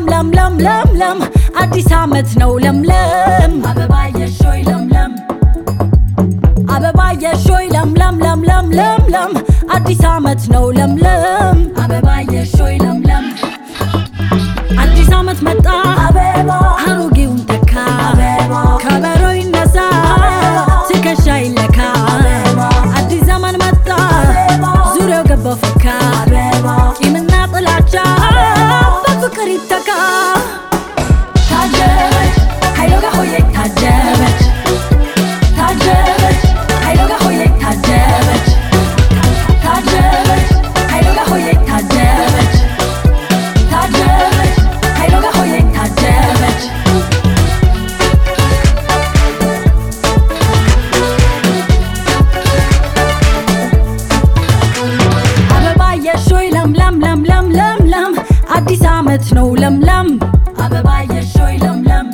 ለምለም ለምለም ለም አዲስ ዓመት ነው ለምለም አበባየሽ ሆይ ለምለም አበባየሽ ሆይ ለምለም ለምለም ለምለም አዲስ ዓመት ነው ለምለም አበባየሽ ሆይ ለምለም አዲስ ዓመት መጣ አበባ አሮጌውን ተካ አበባ ከበሮ ይነሳ ትከሻ ይለካ አዲስ ዘመን መጣ ዙሪያው ገባው ፈካ ቂምና ጥላቻ በፍቅር ይተካ ታጀበች ኃይሎ ጋር ሆዬ ታጀበች ታጀበች ኃይሎ ጋር ሆዬ ታጀበች ታጀበች ኃይሎ ጋር ሆዬ ታጀበች ታጀበች ኃይሎ ጋር ሆዬ ታጀበች አበባየሽ ሆይ ለምለም ለምለም ለምለም አዲስ ዓመት ነው ለምለም አበባየሽ ሆይ ለምለም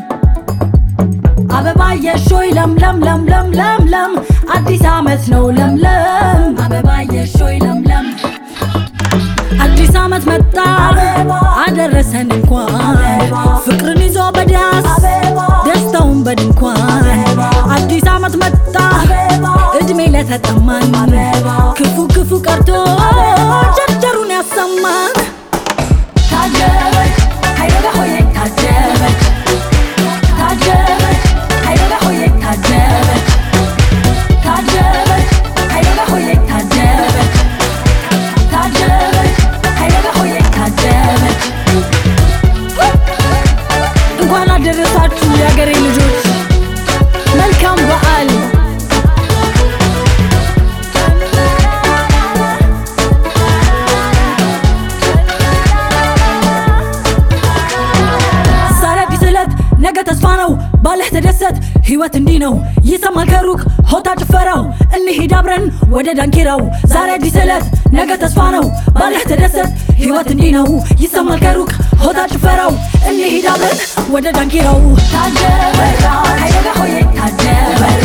አበባየሽ ሆይ ለምለም ለምለም ለምለም አዲስ ዓመት ነው ለምለም አበባየሽ ሆይ ለምለም አዲስ ዓመት መጣ አደረሰን እንኳን ፍቅርን ይዞ በዳስ ደስታውን በድንኳን አዲስ ዓመት መጣ እድሜ ለተጠማን ክፉ ክፉ ቀርቶ ቸርቸሩን ያሰማን ታጀበች ኃይሎ ጋር ሆዬ ታጀበች ታጀበች ኃይሎ ጋር ሆዬ ታጀበች ታጀበች ኃይሎ ጋር ሆዬ ታጀበች ታጀበች ኃይሎ ጋር ሆዬ ታጀበች እንኳን አደረሳችሁ የሀገሬ ልጆች መልካም በዓል ዛሬ አዲስ ዕለት ነገ ተስፋ ነው ባለህ ተደሰት ህይወት እንዲህ ነው ይሰማል ከሩቅ ሆታ ጭፈራው እንሂድ አብረን ወደ ዳንኪራው ዛሬ አዲስ ዕለት ነገ ተስፋ ነው ባለህ ተደሰት ህይወት እንዲህ ነው ይሰማል ከሩቅ ሆታ ጭፈራው እንሂድ አብረን ወደ ዳንኪራው ታጀበራ ኃይሎ ጋር ሆዬ ታጀበራ